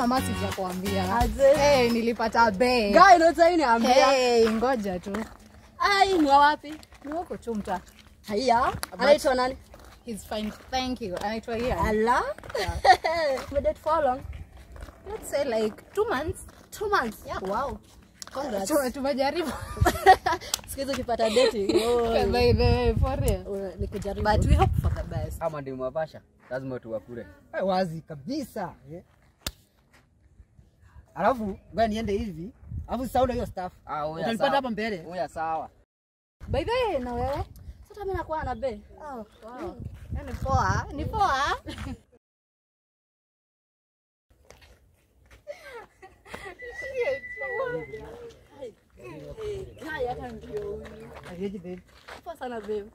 mama sijakuambia. Aje. Hey, nilipata be. Guy ndio sasa niambia. Hey, ngoja tu. Ai, ni wa wapi? Ni wako chumta. Haya. Anaitwa nani? He's fine. Thank you. Anaitwa Ian. Ala. Umedate for how long? Let's say like two months. Two months. Yeah. Wow. Congrats. Tume- Tumejaribu. Siku hizi ukipata dating. oh, By the way, for real. oh, ni kujaribu. But we hope for the best. ama ndio mapasha lazima tuwakule Eh, wazi kabisa eh. Alafu ngoja niende hivi, alafu saula hiyo staff ah huya utanipata sawa hapa mbele. huya sawa By the way, na wewe? Sasa mimi nakuwa na be. Oh, wow. Ni poa. Ni poa. Guy hata ndio huyu. Ajeje babe? Poa sana babe.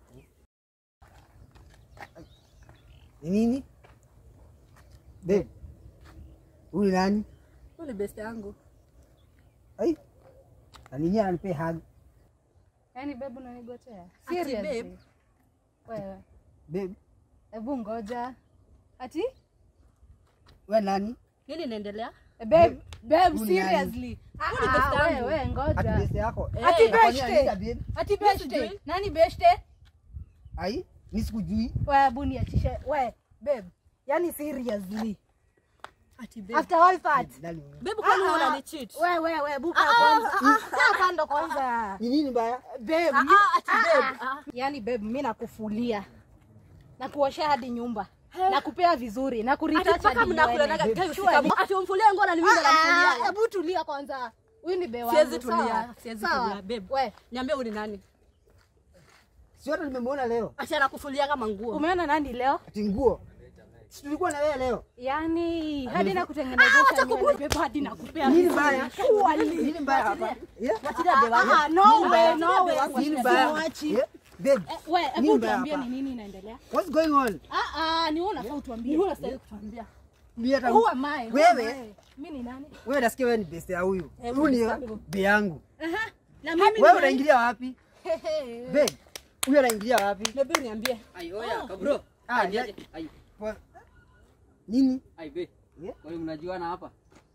Ni nini? Babe. Huyu nani? Huyu ni best yangu. Ai. Aninyi ananipe hug. Yaani babe unanigotea? Ati Seriously? babe? Wewe. Babe, Hebu ngoja. Ati? wewe nani? Nini inaendelea? Eh, Babe, babe Huyu ni nani? seriously. Ah, Huyu ni best ah, yangu. wewe Ati ngoja. beste yako. Eh, Ati Kwa nini beshte. ananiita babe? Ati Mimi beshte. sijui. Nani beshte? Ai, mimi sikujui. Wewe hebu niachishe. Wewe, babe. Yaani seriously. Ati babe. After all that. Nani? Babe kwani Ah, ah. unani cheat? Wewe wewe buka kwanza. Kaa kando kwanza. Ni nini mbaya? Babe. Ah, ah, ati babe. Ah. Yaani babe mimi nakufulia. Nakuoshea hadi nyumba. Nakupea vizuri. Ati Nakuretouch mpaka hadi mnakulanaga nywele. guy Sure. usika. Ati umfulie nguo na ni mimi ndo Ah, namfulia. Hebu tulia kwanza. Huyu ni be wangu. Siwezi tulia, sawa? siwezi Sawa. tulia, babe. We, Niambie huyu ni nani? Si hata nimemwona leo. Ati anakufulia kama nguo. umeona nani leo? Ati nguo. Si tulikuwa na wewe leo. Yaani hadi na kutengenezesha nywele babe hadi nakupea Nini vizuri. mbaya? Surely. Nini mbaya hapa? Yeah? Wachilia babe wangu. Ah, no way, no way. Nini mbaya? Simwachi. Yeah? Babe, Eh, we, Nini hebu mbaya tuambie hapa? ni nini inaendelea? what's going on? Ah, ah, ni wewe unafaa utuambie. Ni huyu unastahili kutuambia. Mimi hata Who am I? Who Wewe? am I? Mimi ni nani? wewe nasikia wewe ni beste ya huyu. Eh, Huyu ni beste yangu. be yangu. Aha. Na mimi ni Wewe nani? unaingilia wapi? Hehe. Babe, huyu anaingilia wapi? Babe niambie. ai oya kabro Ah, ai ya- aje ai Kwa- Nini? ai be Yeah? wale mnajuana hapa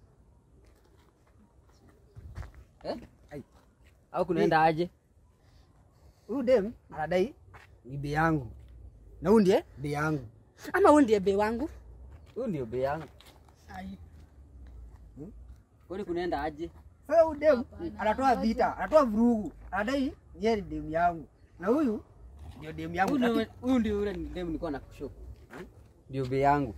eh Ai. au kunaenda aje Huyu dem anadai ni be yangu. Na huyu ndiye be yangu. Ama huyu ndiye be wangu. huyu ndio be yangu kwani kunaenda aje Sasa huyu dem anatoa vita, anatoa vurugu. Anadai yeye ni dem yangu. Na huyu ndio dem yangu. Huyu ndio- Ati- huyu ndio yule dem nilikuwa na kushow ndio be yangu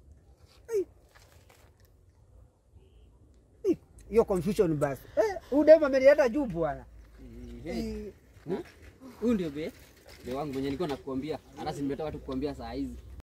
Ih, Hiyo confusion basi. Eh, huyu dem ameleta juu bwana. Eh, Eh, huyu ndio be be wangu mwenye nilikuwa nakuambia hata si nimetoka tu kukuambia saa hizi